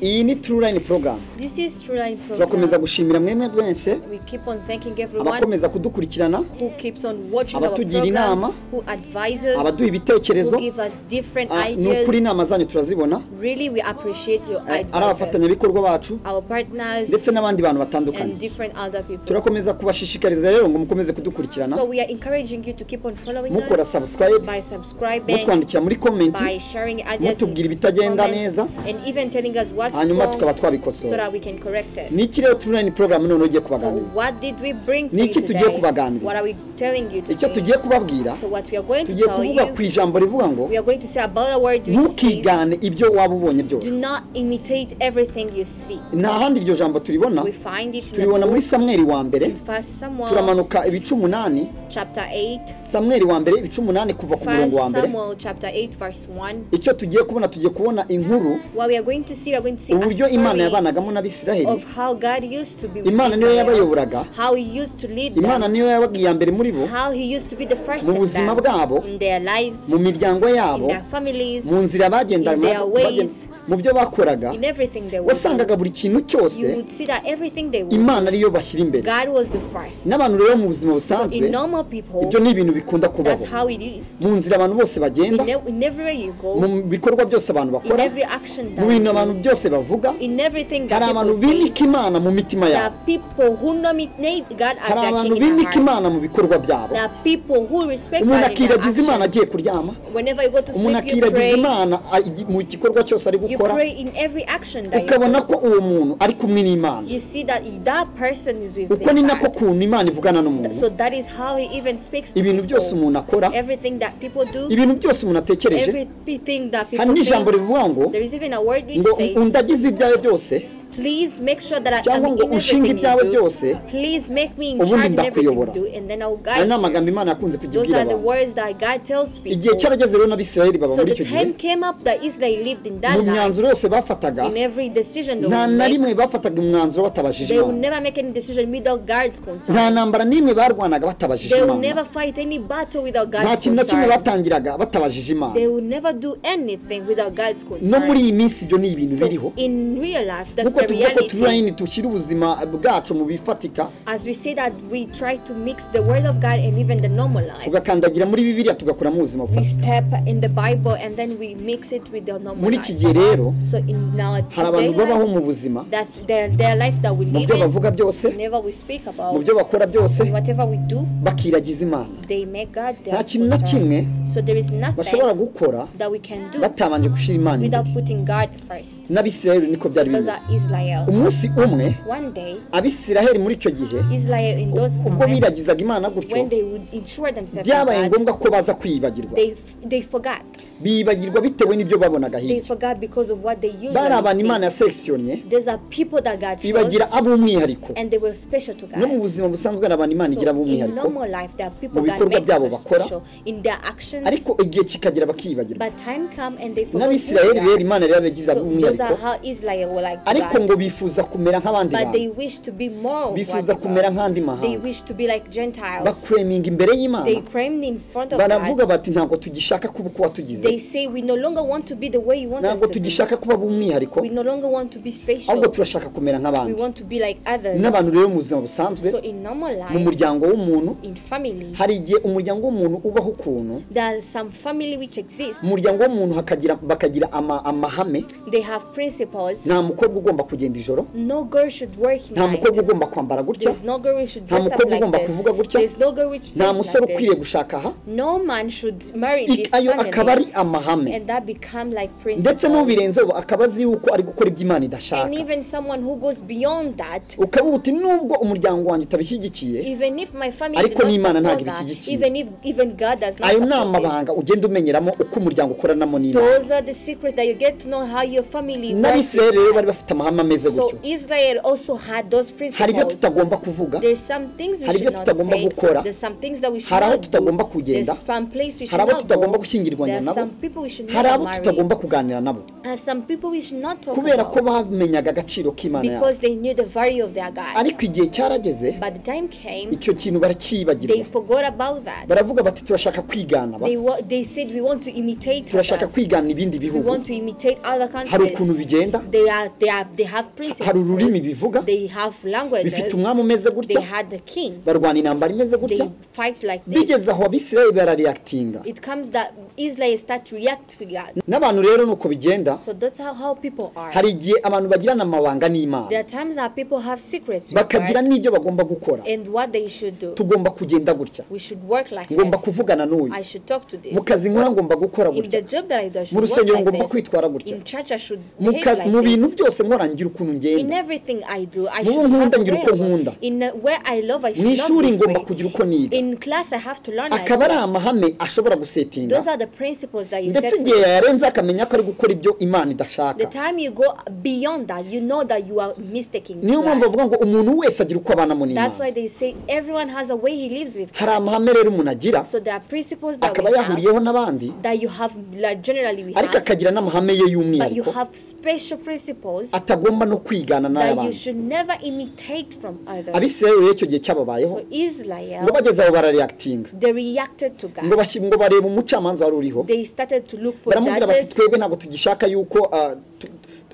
iyi ni True Line program This is True Line program. turakomeza gushimira mwemwe mwese We keep on thanking everyone abakomeza kudukurikirana who keeps on watching our abatugira inama, program, who advises, abaduha who ibitekerezo give us different Ah, ni ukuri ideas. inama zanyu turazibona Really, we appreciate your Eh, ari ideas, abafatanyabikorwa bacu our partners, ndetse n'abandi bantu batandukanye and different other people. turakomeza kubashishikariza rero ngo mukomeze kudukurikirana So we are encouraging you to keep on following mukora us subscribe by subscribing, mutwandikira muri by komenti sharing ideas, mutubwira ibitagenda comments, neza, and even telling us what's hanyuma tukaba wrong so twabikosora that we can correct it. ni iki rero True Line program none ugiye So kubaganiriza what did we bring to Ni you iki tugiye today? kubaganiriza? What are we telling you icyo today? tugiye kubabwira So what we are going to tugiye tell kuvuga ku you, ijambo rivuga ngo we are going to say about the word you see. ntukigane ibyo waba ubonye byose Do not imitate everything you see. nta handi iryo jambo turibona We find it in turibona the muri book, samweri wa mbere in First Samuel turamanuka ibice umunani chapter 8, samweri wa mbere ibice umunani kuva ku First murongo wa mbere Samuel chapter 8 verse 1. icyo tugiye kubona tugiye kubona inkuru What we are going to see, we are going to see a uburyo imana story yabanagamo of n'abisiraheli how God used to be with imana niyo Israel, yabayoboraga how he used to lead imana them, niyo yababwiye iya mbere muri bo how he used to be the first mu of buzima them bwabo in their lives, mu miryango in yabo their families, mu nzira In their bagendana ways. mu byo bakoraga in everything they were wasangaga buri kintu cyose you would see that everything they would imana ariyo bashyira imbere God was the first. n'abantu rero mu buzima So busanzwe in normal people, ibyo ni ibintu bikunda kubaho that's how it is. mu nzira abantu bose bagenda In, ev- in everywhere you mu go, bikorwa byose abantu in bakora every action mu that bintu you abantu do, byose bavuga in hari everything that abantu people bimika say, imana mu mitima there yabo are people who nominate God as hari their abantu king in their bimika heart. imana mu bikorwa byabo There are people who respect umuntu God in their akiragiza imana action. agiye kuryama Whenever you go to umuntu sleep, you akiragiza pray. imana a- mu gikorwa cyose ari You gukora pray in every action that you ukabona do. ko uwo muntu ari kumwe n'imana You see that that person is with uko ni nako God. kuntu imana ivugana n'umuntu So that is how he even speaks to ibintu byose people. umuntu akora Everything that people do, ibintu byose umuntu atekereje everything that hari people n'ijambo think, rivuga ngo there is even a word which ngo says, undagize ibyawe byose please make sure that I am cyangwa ngo in ushinge everything ibyawe you do. byose Please make me in ubundi charge in everything ndakuyobora. you do, and then I will aya guide ni amagambo you. imana yakunze kujya Those ibwira are the abantu words that God tells igihe people. cyarageze rero n'abisirayeli baba So muri the icyo gihe time came up that Israel lived in that mu life. myanzuro yose bafataga In every decision they nta will na make, rimwe bafataga umwanzuro batabajije they will imana never make any decision without God's nta consent. ntambara n'imwe barwanaga batabajije They will imana never fight any battle without nta God's kintu na kimwe consent. batangiraga batabajije imana They will never do anything without God's consent. no muri iyi minsi ibyo ni ibintu biriho So in real life, that's nk'uko the tuvuga ko reality. turayini dushyira ubuzima bwacu mu bifatika As we say that we try to mix the word of God and even the normal life. tugakandagira muri bibiliya tugakora mu buzima We bufatika step in the Bible and then we mix it with the normal muri iki life. gihe rero So in our hari abantu today babaho life, mu buzima that their, their life that we mu live byo in, bavuga byose whenever we speak about, mu byo bakora byose and whatever we do, bakiragiza imana they make God nta their kintu na concern. kimwe So there is bashobora nothing gukora that we can do batabanje gushyira imana without imbere putting God first. n'abisiraheli niko byari Those are bimeze Israel. umunsi umwe One day, abisiraheli muri icyo gihe Israel in those ubwo moments, biragizaga imana gutyo when they would ensure themselves in byabaye God, ngombwa ko baza kwiyibagirwa they they forgot. bibagirwa bitewe n'ibyo babonaga They hirya forgot because of what they used. bari abantu imana yasekisiyonye These are people that God chose, ibagira ab'umwihariko and they were special to God. no mu buzima busanzwe hari abantu imana So igira in ab'umwihariko normal life, there are people mu that bikorwa make byabo us bakora, special in their actions, ariko igihe kikagera bakiyibagirwa but time come and they forgot. who n'abisiraheli they are. rero imana yari yabagize So those ab'umwihariko are how Israel were like to ariko God, ngo bifuza kumera nk'abandi but they bantu wish to be more. Of bifuza what kumera God. nk'andi They mahanga wish to be like Gentiles. bakweminga imbere y'imana They crammed in front of baravuga God. bati ntabwo tugishaka kuba uko watugize They say we no longer want to be the way you want us ntabwo to be. tugishaka kuba ab'umwihariko We no longer want to be special. ahubwo turashaka kumera We nk'abandi want to be like others. n'abantu rero mu buzima busanzwe So in normal mu life, muryango w'umuntu in family, hari igihe umuryango w'umuntu ubaho ukuntu there are some family which exist. mu muryango w'umuntu hakagira bakagira ama- amahame They have principles. nta mukobwa ugomba kugenda ijoro No girl should work nta night. mukobwa ugomba kwambara gutya There's no girl who should Nta dress up mukobwa like ugomba kuvuga this. gutya. There's no girl which should nta like musore ukwiye this. gushaka aha No man should marry I- this ayo akaba ari family. amahame And that become like ndetse principles. n'ubirenzeho akaba azi yuko ari gukora ibyo imana idashaka And even someone who goes beyond that, ukaba uti nubwo umuryango wanjye utabishyigikiye even if my family Ariko did not n'Imana ntabwo support that, ibishyigikiye. even if even God does not ayo ni support this, amabanga ugenda umenyeramo uko umuryango ukoranamo n'imana those are the secrets that you get to know how your family works. n'abisirayeli rero bari bafite amahame amama ameze gutyo So Israel also had those hari ibyo principles. tutagomba kuvuga There's some things we Hari ibyo should not tutagomba say. gukora. There's some things that we should Hari aho not tutagomba do. kugenda. There's some place we should hari abo not tutagomba go. gushyingirwanya There's nabo some people we should hari not abo marry. tutagomba kuganira nabo And some people we should not talk kubera ko about. bamenyaga agaciro k'imana yabo Because they knew the value of their God. ariko igihe cyarageze But the time came, icyo kintu they baracyibagirwa forgot about that. baravuga bati turashaka kwigana ba They, wa- they said we want to imitate turashaka others. kwigana ibindi We bihugu want to imitate other hari ukuntu countries. bigenda They are they are they have hari ururimi principles. bivuga They have bifite languages. umwami umeze gutya They had the king. barwana intambara imeze gutya They fight like this. bigeze aho abisirayeli barareakitinga It comes that Israel start to react to God. n'abantu rero ni uko bigenda So that's how, how people are. hari igihe abantu bagirana amabanga There n'imana are times that people have secrets with bakagira God n'ibyo bagomba gukora and what they should do. tugomba kugenda gutya We should work like ngomba this. kuvugana n'uyu I should talk to mu this. kazi nkora ngomba gukora In the gutya job that I do, I should mu work rusengero ngomba like this. kwitwara gutya In church, I should Mu behave kazi- like mu bintu this. byose nkora ngira ukuntu In ngenda everything I do, I Mu bo should have nkunda ngira uko way. nkunda. In uh, where I love, I should mu not ishuri this ngomba way. kugira uko niga In class, I have to learn like akaba ari this. amahame ashobora gusetinga Those are the principles that you set. ndetse for igihe yarenze akamenya ko ari gukora ibyo imana idashaka The time you go beyond that, you know that you are mistaking. niyo mpamvu God. bavuga ngo umuntu wese agira uko abanamo That's why n'imana they say everyone has a way he lives with. hari amahame rero umuntu agira So there are principles that akaba we have, yahuriyeho n'abandi that you have like, generally we ariko have, akagira n'amahame ye but you y'umwihariko have special principles atagomba no kwigana that you n'ay'abandi should never imitate from others. abisirayeli rero icyo gihe cyababayeho So ngo Israel, bageze aho barareakitinga they reacted to ngo God. bashyi- ngo bareba umucamanza wari uriho They started to look for baramubwira bati judges. twebwe ntabwo tugishaka yuko ah, tu- tu-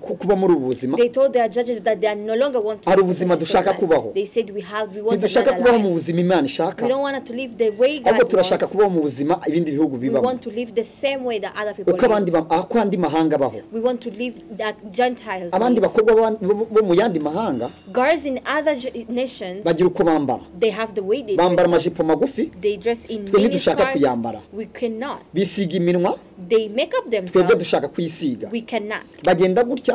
ku- kuba muri ubu buzima They told their judges that they are no longer want to. Hari live ubuzima this dushaka life. kubaho. They said we have we want ntidushaka another kubaho life. mu buzima imana ishaka We don't want to live the way ahubwo God turashaka wants. kubaho mu buzima ibindi bihugu We bibamo want to live the same way that other people uko live. abandi ba- ah, uko andi mahanga baho We want to live that Gentiles abandi live. bakobwa ba- bo- bo mu yandi mahanga Girls in other ge- nations, bagira uko bambara they have the way they bambara dress. up. amajipo magufi They dress in Twe mini ntidushaka kuyambara. skirts. We cannot. bisiga iminwa They make up twebwe themselves. dushaka kuyisiga We cannot. bagenda gutya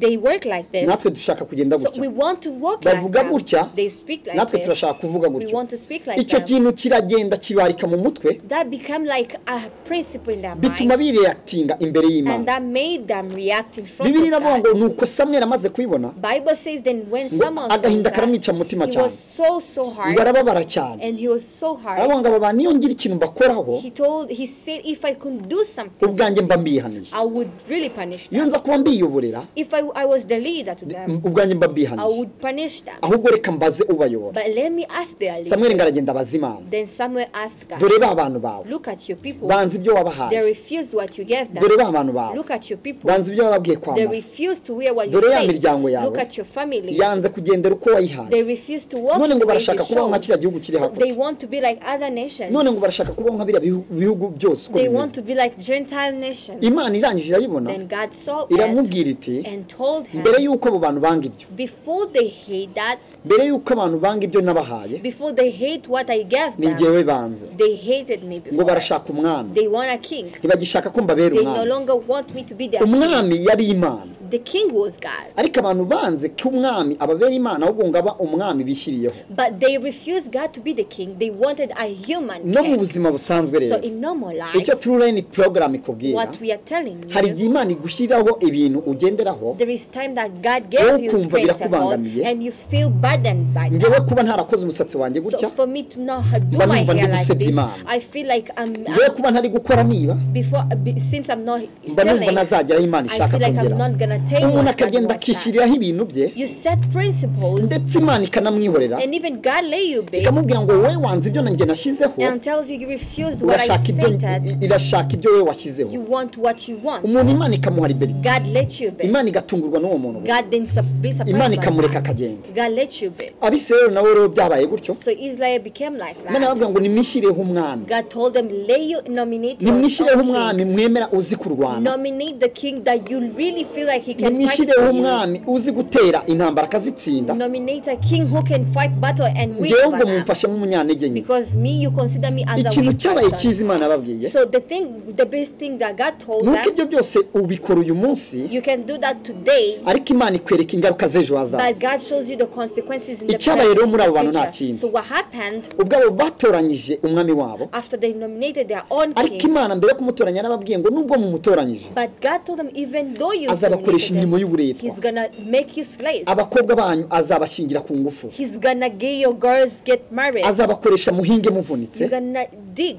They work like this. natwe dushaka kugenda So we gutya want to walk like Bavuga that. gutya, They speak like natwe this. turashaka kuvuga We gutya want to speak like icyo them. kintu kiragenda kibarika mu mutwe That become like a principle in their bituma mind. bireakitinga imbere And y'imana that made them react in front bibiri of iravuga God. ngo ni uko samweri amaze kubibona Bible says then when ngo someone saw agahinda that, karamwica mu mutima he cyane was so so hard ngo arababara cyane and he was so hard. aravuga ngo aba bantu niyo ngira ikintu mbakoraho He told he said if I could do something, ubwanjye mba mbihaniye I would really punish iyo them. nza kuba mbiyoborera If I, I was the leader to them, ubwanjye mba I mbihaniye would punish them. ahubwo reka mbaze ubayobora But let me ask their leader. samweri ngo aragenda abaza imana Then Samuel asked God, dore ba bantu bawe look at your people. banze ibyo They wabahaye refused what you gave them. dore ba bantu bawe Look at your people. banze ibyo wababwiye They kwambara refused to wear what you dore ya said. miryango Look yawe at your family. yanze kugendera uko wayihaye They refused to walk none in ngo the way you barashaka kubaho nka showed. kiriya gihugu kiri So they hakurya want to be like other nations. none ngo barashaka kubaho nka biriya bihu- bihugu byose uko They want bimeze to be like Gentile nations. imana irangije irabibona Then God saw it iramubwira iti and told him, mbere y'uko abo bantu banga ibyo before they hate that, mbere y'uko abantu banga ibyo nabahaye before they hate what I gave ni them, jyewe banze they hated me ngo before. barashaka umwami They want a king. ntibagishaka ko mbabera They no umwami longer want me to be their king. umwami yari imana The king was God. ariko abantu banze ko umwami ababera imana ahubwo ngo aba umwami bishyiriyeho But they refused God to be the king. They wanted a human no mu king. buzima busanzwe So rero in normal life, icyo true line program ikubwira what we are telling hari you, igihe imana igushyiriraho ibintu ugenderaho there is time that God gave you ukumva principles birakubangamiye. and you feel burdened by ngewe that. kuba ntarakoze umusatsi wanjye gutya So for me to not ha- do Mba my numva hair ndi like gusebya this, Imana. I feel like I'm, ngewe I'm kuba ntari gukora niba before be- since I'm not mba still numva late, nazagera aho imana I ishaka feel like I'm kongera not gonna take umuntu what God akagenda wants that. akishyiriraho ibintu bye You set principles ndetse imana ikanamwihorera and even God lay you big ikamubwira ngo wowe wanze ibyo nanjye nashyizeho and tells you you refused what I urashaka ibyo said. irashaka ibyo wowe washyizeho You want what you want. umuntu imana ikamuha liberite God let you big. imana igatungurwa n'uwo muntu gusa. God didn't su- be imana surprised by ikamureka that. akagenda God let you big. abisirayeli nabo rero byabaye gutyo So Israel became like imana that. irababwira ngo nimwishyireho umwami God told them lay you nominate your nimwishyireho own umwami king. mwemera uzi kurwana Nominate the king that you really feel like he can fight nimwishyireho for you. umwami uzi gutera intambara akazitsinda Nominate a king who can fight battle and win ngewe ngo battle. mumfashe nk'umunyantege nke Because me, you consider me as a ikintu weak cyabaye person. cyiza imana yababwiye So the thing, the best thing that God told nuko them, ibyo byose ubikora uyu munsi you can do that today, ariko imana ikwereka ingaruka z'ejo but hazaza God shows you the consequences in the Icyabaye rero muri abo bantu nta present future. kindi. So what happened ubwabo batoranyije umwami wabo after they nominated their own ariko king? imana mbere yo kumutoranya yarababwiye ngo nubwo mumutoranyije But God told them, even though you azabakoresha azabakoresha to imirimo them. y'uburetwa He's gonna make you slaves. abakobwa banyu azabashyingira ku ngufu He's gonna get your girls get married. azabakoresha muhinge You're muvunitse gonna dig.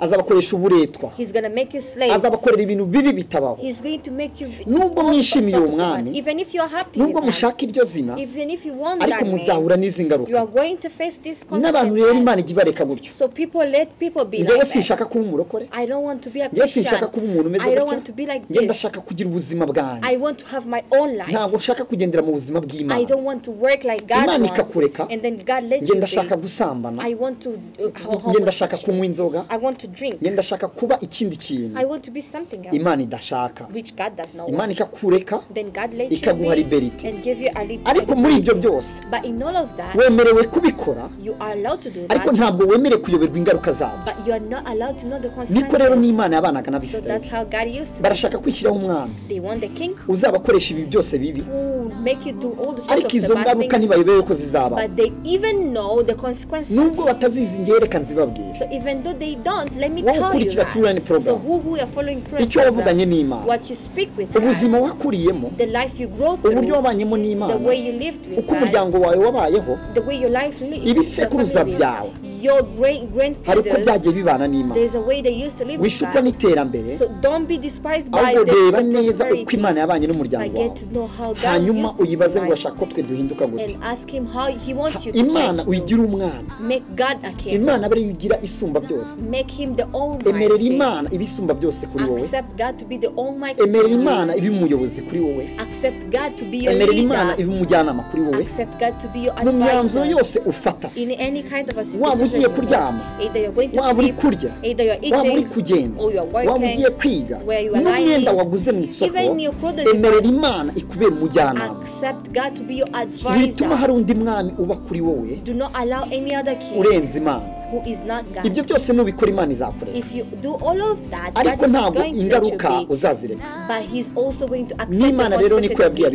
azabakoresha uburetwa He's gonna make you slaves. azabakorera ibintu bibi bitabaho He's going to make you. nubwo mwishimiye uwo mwami Even if you're happy. nubwo with that, mushaka iryo zina Even if you want ariko that man, muzahura n'izi you are ngaruka going to face this n'abantu rero consequence. imana ijya ibareka gutyo So people let people be njyewe like that. sinshaka kuba umurokore I don't want to be a njyewe sinshaka Christian. kuba umuntu umeze I don't want to be gutya like njyewe this. ndashaka kugira ubuzima bwanjye I want to have my own life. ntabwo nshaka kugendera mu buzima I bw'imana don't want to work like God Imana wants. ikakureka. And then God let njye you ndashaka be. gusambana I want to uh, ho- njye ndashaka homosexual. kunywa inzoga I want to drink. njye ndashaka kuba ikindi kintu I want to be something else, imana idashaka which God does not want. imana ikakureka Then God let ikaguha you be liberty. and give you a little. ariko muri ibyo byose But in all of that, wemerewe kubikora you are allowed to do ariko ntabwo that. wemerewe kuyoberwa ingaruka zabyo But you are not allowed to know the niko rero consequences. n'imana yabanaga So that's n'abisirayeli how God used to. barashaka kwishyiraho umwami They want the king uzabakoresha ibi byose bibi who will make you do all the sort of ariko the izo bad ngaruka things. ntibayobere ko zizabaho But they even know the consequences. nubwo batazizi njyewe reka nzibabwire So even though they don't, let me Wowe tell you ukurikira that. True Line program. So who, who are following prayer icyo wavuganye n'imana what you speak with ubuzima God, wakuriyemo the life you grow through, uburyo wabanyemo the n'imana way you lived with uko God, umuryango wawe wabayeho the way your life lives, ibisekuruza byawe. your great hari uko grandfathers, byagiye bibana n'imana there's a way they used to live with wishukwa God. n'iterambere So don't be despised by ahubwo the reba the neza uko prosperity, imana yabanye but n'umuryango get wawe to know how God hanyuma used to uyibaze ngo provide urashaka ko twe duhinduka gutya and ask Him how He wants you to imana change. you. uyigira umwana Make God a king. imana abe ariyo igira isumba byose Make Him the emerera Almighty. imana ibisumba byose kuri wowe Accept God to be the Almighty. emerera imana ibe umuyobozi kuri wowe Accept God to be your emerera imana leader. ibe umujyanama kuri wowe Accept God to be your mu myanzuro advisor. yose ufata In any kind of a waba situation, ugiye you kuryama know, either you're going to waba uri sleep, kurya either you're waba uri eating, kugenda or you're waba working, ugiye kwiga where you are n'umwenda lying, waguze mu isoko even your product you emerera imana ikubera umujyanama accept God to be your ntituma advisor. hari undi mwami uba kuri wowe Do not allow any other king urenze imana who is not ibyo God. byose nubikora imana izakureka If you do all of that, God ariko is ntabwo going to let you ingaruka be, uzazireka but He's also going to accept the N'Imana rero consequences niko yabwiye of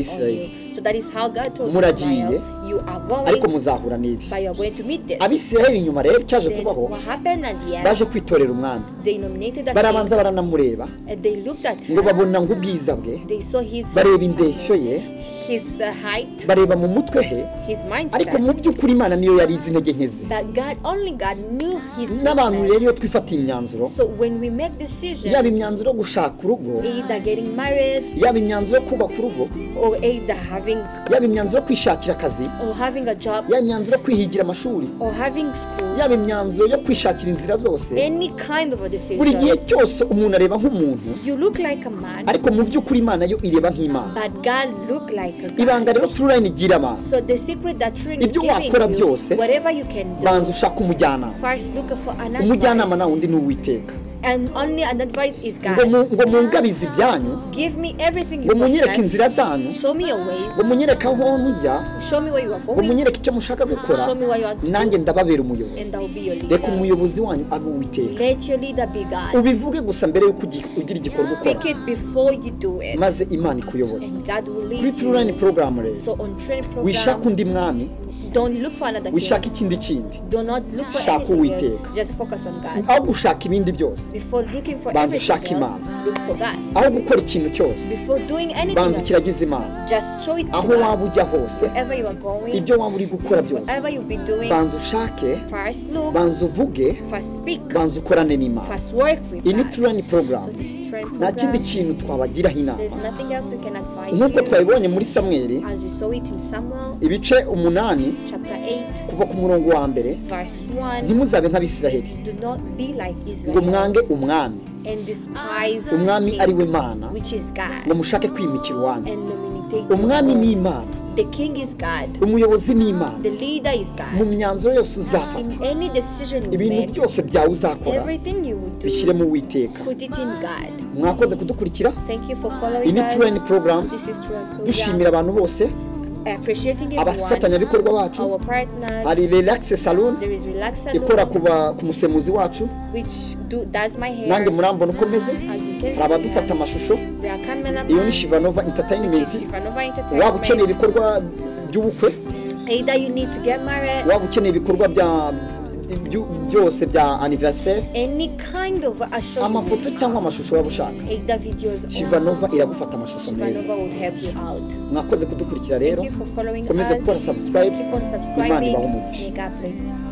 you. So that is how God told Muragiye, Israel, you are ariko going, muzahura n'ibi but you are going to meet this. abisirayeli inyuma rero cyaje Then kubaho what happened at the end? baje kwitorera umwami They nominated a king, barabanza baranamureba and they looked at ngo him. babona ngo ubwiza bwe They saw his bareba indeshyo handsomeness, ye his uh, height, bareba mu mutwe he his ariko mindset. mu by'ukuri imana niyo yari izi intege nke ze But God only God knew his n'abantu rero weakness. iyo twifatiye imyanzuro So when we make yaba decisions, imyanzuro yo gushaka urugo either getting married yaba imyanzuro yo kubaka urugo or either having yaba imyanzuro yo kwishakira akazi or having a job yaba imyanzuro yo kwihigira amashuri or having school, yaba imyanzuro yo kwishakira inzira zose any kind of a buri gihe decision, cyose umuntu areba nk'umuntu you look like a man, ariko mu by'ukuri imana yo ireba nk'imana but God look like a God. ibanga rero turayini igira abantu So the secret that Trin is Ibyo giving wakora you, byose, whatever you can do, banza ushaka umujyanama first look for an umujyanama advice. nawe undi ni uwiteka And only an advice is ngo God. mu- ngo mungabize ibyanyu Give me everything you ngo munyereke possess. inzira zanyu Show me your ways. ngo munyereke aho mujya Show me where you are ngo going. munyereke icyo mushaka gukora Show me what you want to nanjye do. ndababera umuyobozi And I will be your reka leader. umuyobozi wanyu abe uwiteka Let your leader be God. ubivuge gusa mbere y'uko ugi- ugira igikorwa ukora Pick it before you do it. maze imana ikuyobore And God will kuri lead turayini you. porogaramu rero So on training wishaka program, undi mwami don't look for another wishaka king. ikindi kindi Do not look for Shaka anything Uwiteka. else. Just focus on God. aho gushaka ibindi byose Before looking for Banza ushake everything else, Imana. look for God. aho gukora ikintu cyose Before doing anything banza else, ukiragize imana just show it to aho God. waba ujya hose Wherever you are going, ibyo waba uri gukora byose whatever you be doing, banza ushake first look, banza uvuge first speak, banza ukorane n'imana first work with iyi ni God. turayini So porogaramu this is friend nta kindi program. kintu twabagiraho There's inama nothing else we can advise nk'uko you. twabibonye muri samweri As we saw it in Samuel ibice umunani chapter 8, kuva ku murongo wa mbere verse 1, ntimuzabe nk'abisiraheli do not be like ngo mwange Israel umwami and despise the umwami ari we king, mana which is God, ngo mushake kwimikira iwanyu and nominate umwami ni the imana Lord. The king is God, umuyobozi ni imana the leader is mu God. myanzuro yose uzafata In any decision you ibintu make, byose byawe uzakora everything you would bishyire do, mu witeka put it in God. mwakoze kudukurikira Thank you for iyi following ni us. turayini porogaramu This is True dushimira abantu bose Appreciating everyone, abafatanyabikorwa bacu our partners. hari relaxe salon There is Relax ikora Salon, ku ba- ku musemuzi wacu which do, does my hair. nanjye murambona uko meze As you can hari abadufata amashusho see, we are cameraman, iyo ni shivanova which entertainment is Ivanova waba ukeneye Entertainment. ibikorwa by'ubukwe Either you need to get married, waba ukeneye ibikorwa bya ibyo- byose bya anniversaire any kind of a show you amafoto make, cyangwa amashusho waba ushaka either videos or shivanova iragufata amashusho meza Shivanova will help you out. mwakoze kudukurikira rero Thank you for following Komeza us. gukora subscribe. Keep on Imana subscribing. ibahe umugisha. Make up, please.